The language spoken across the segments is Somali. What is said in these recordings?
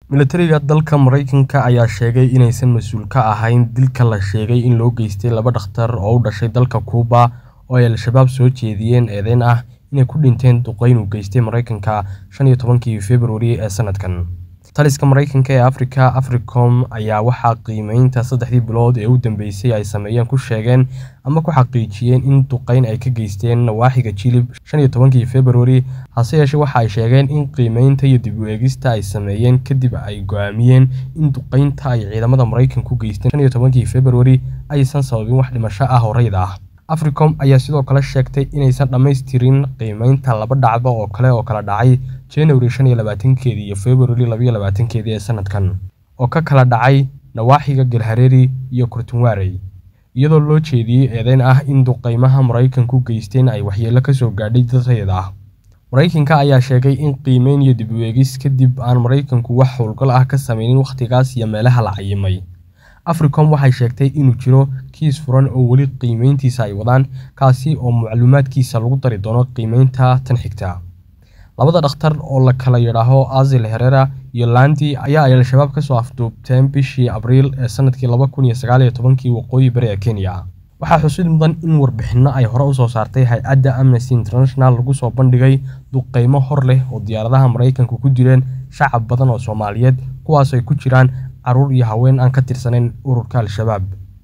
milatariga dalka maraykanka ayaa sheegay inaysan mas-uul ka ahayn dilka la sheegay in loo geystay laba dhakhtar oo u dhashay dalka kuuba oo ay al-shabaab soo jeediyeen eedeyn ah inay ku dhinteen duqeyn uu geystay maraykanka shan iyo tobankii februari ee sanadkan taliska maraykanka ee afrika africom ayaa waxaa qiimeynta saddexdii bilood ee u dambeysay ay sameeyeen ku sheegeen ama ku xaqiijiyeen in duqeyn ay ka geysteen nawaaxiga jilib shan iyo tobankii februari hase yeeshee waxa ay sheegeen in qiimeynta iyo dib u eegista ay sameeyeen kadib ay go-aamiyeen in duqeynta ay ciidamada maraykanku geysteen shan iyo tobankii februari aysan sababin wax dhimasho ah oo rayid ah africom ayaa sidoo kale sheegtay inaysan dhammaystirin qiimeynta laba dhacdo oo kale oo kala dhacay january shan iyo labaatankeedii iyo february labaiyo labaatankeedii ee sanadkan oo ka kala dhacay nawaaxiga galhareeri iyo kurtunwaarey iyadoo loo jeediyey eedeyn ah in duqeymaha maraykanku geysteen ay waxyeello kasoo gaadhay dad rayid ah maraykanka ayaa sheegay in qiimeyn iyo dib u eegis kadib aan maraykanku wax howlgal ah ka sameynin wakhtigaas iyo meelaha la cayimay africom waxay sheegtay inuu jiro kiis furan oo weli qiimeyntiisa ay wadaan kaasi oo macluumaadkiisa lagu dari doono qiimeynta tan xigta labada dhakhtar oo la kala yidhaaho azil herera iyo landi ayaa ay al-shabaab kasoo afduubteen bishii abriil ee sanadkii laba kun iyo sagaal iyo tobankii waqooyi bari ee kenya waxaa xusid mudan in warbixinno ay hore usoo saartay hay-adda amnesty international lagu soo bandhigay duqeymo hor leh oo diyaaradaha maraykanku ku dileen shacab badan oo soomaaliyeed kuwaas ay ku jiraan caruur iyo haween aan ka tirsanayn ururka al-shabaab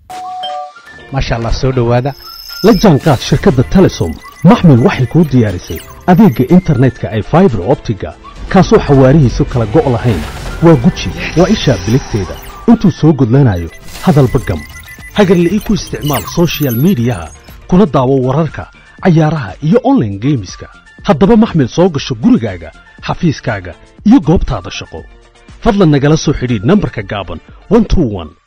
maasha allah soo dhowaada la jaanqaad shirkadda telesom maxmil waxay kuu diyaarisay adeegga internetka ay faibar optiga kaasoo xawaarihiisu kala go' lahayn waa guji waa ishaa biligteeda intuu soo gudlanayo hadalba gam hagarle ii ku isticmaal sochial midiyaha kuna daawo wararka cayaaraha iyo onlaine geemiska haddaba maxmil soo gasho gurigaaga xafiiskaaga iyo goobtaada shaqo fadlan nagala soo xidhiidh nambarka gaaban